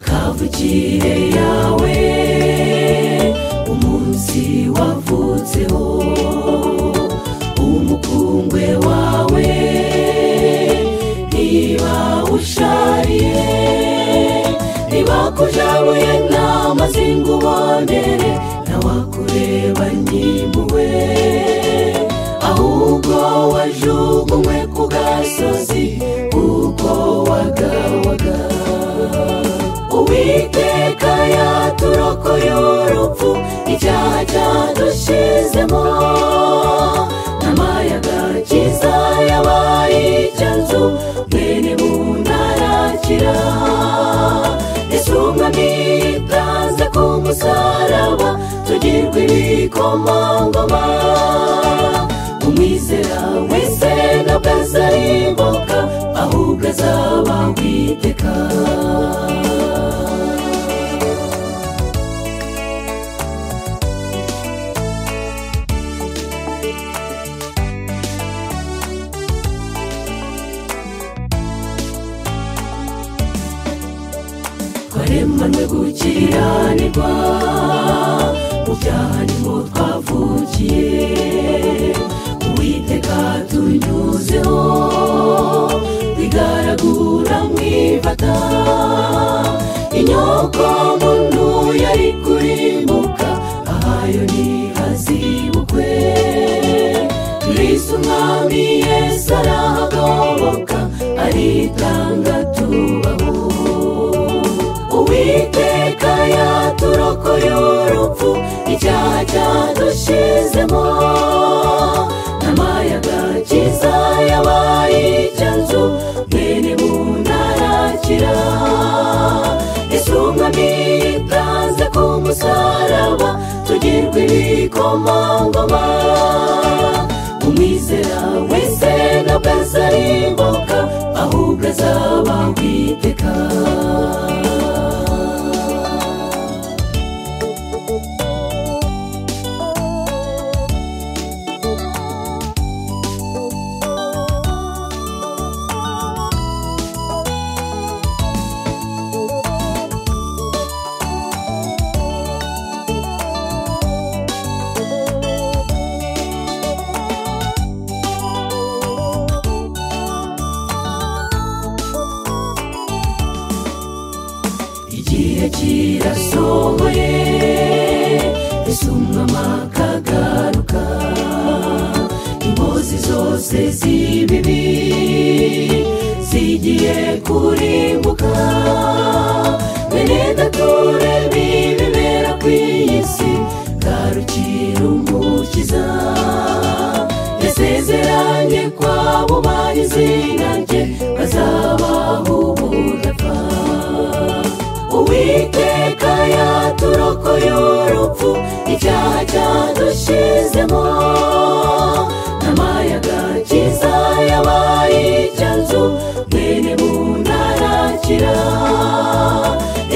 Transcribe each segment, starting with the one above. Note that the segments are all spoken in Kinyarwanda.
imivukire yawe umunsi wavutseho umukungwe wawe niba ushariye niba kujabuye ntamazingubanere ntawakureba nyimpuwe ahubwo wajugunywe ku gasozi kuko wagawaga uwiteka yaturokoye urupfu icyaha cyadushizemo n'amayaga kiza yabaye icyanzu mwene buntarakira yesu umwami yitanze ku musaraba tugirwa ibikomangoma umwizera wese ntabwo azarimbuka ahubwo azaba witeka twaremanwe gukiranirwa mu byaha niho twavukiye uwiteka tunyuzeho bigaragura mwifata inyoko muntu yari kurimbuka ahayo ntihazibukwe kristo umwami yesu arahagoboka aritanga tubaho uwiteka yaturokoye urupfu icyaha cyadushizemo n'amayaga kiza yabaye icyanzu mwene buntarakira isumwami yitanze ku musaraba tugirwa ibikomangoma umwizera wese ntabwo azarimbuka ahubwo azaba witeka igihe kirasohoye isumwa makagaruka impozi zose z'ibibi zigiye kurimbuka benedature bibibera ku isi garukira umukiza yasezeranye kwabo bari izina rye bazabaho ubudapfa uwiteka yaturokoye urupfu icyaha cyadushizemo n'amayaga kiza yabaye icyanzu mwene buntarakira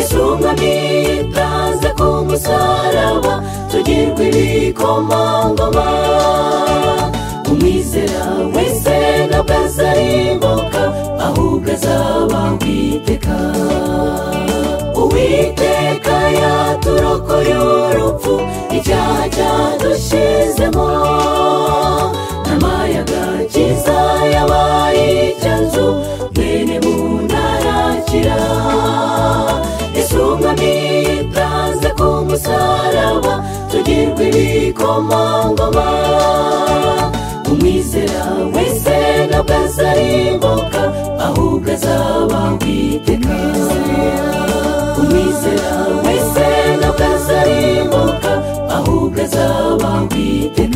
isumwami yitanze ku musaraba tugirwa ibikomangoma umwizera wese ntabwo azarimbuka ahubwo azaba witeka uwiteka yaturokoye urupfu icyaha cyadushizemo n'amayaga kiza yabaye icyanzu mwene buntarakira isumwami yitanze ku musaraba tugirwa ibikomangoma umwizera wese ntabwo azarimbuka ahubwo azaba witeka umwizera wese ntabwo azarimbuka ahubwo azaba witeka